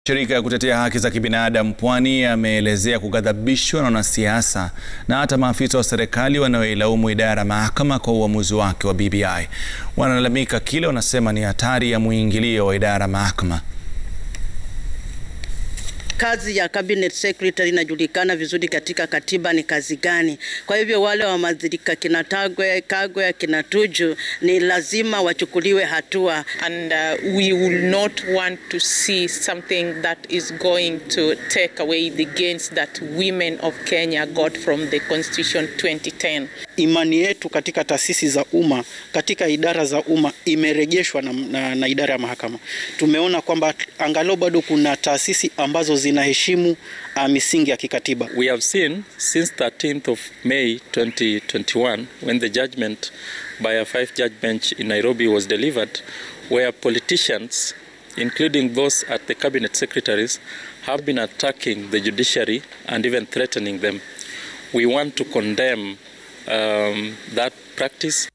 Shirika ya kutetea haki za kibinadamu Pwani ameelezea kughadhabishwa na wanasiasa na hata maafisa wa serikali wanaoilaumu idara ya mahakama kwa uamuzi wake wa BBI. Wanalalamika kile wanasema ni hatari ya mwingilio wa idara ya mahakama. Kazi ya cabinet secretary inajulikana vizuri katika katiba ni kazi gani. Kwa hivyo wale wamadhirika kina Tagwe, Kagwe, kina Tuju ni lazima wachukuliwe hatua. and uh, we will not want to see something that is going to take away the gains that women of Kenya got from the Constitution 2010. Imani yetu katika taasisi za umma, katika idara za umma imerejeshwa na, na, na idara ya mahakama. Tumeona kwamba angalau bado kuna taasisi ambazo zinaheshimu uh, misingi ya kikatiba. We have seen since 13th of May 2021 when the judgment by a five judge bench in Nairobi was delivered where politicians including those at the cabinet secretaries have been attacking the judiciary and even threatening them. We want to condemn um, that practice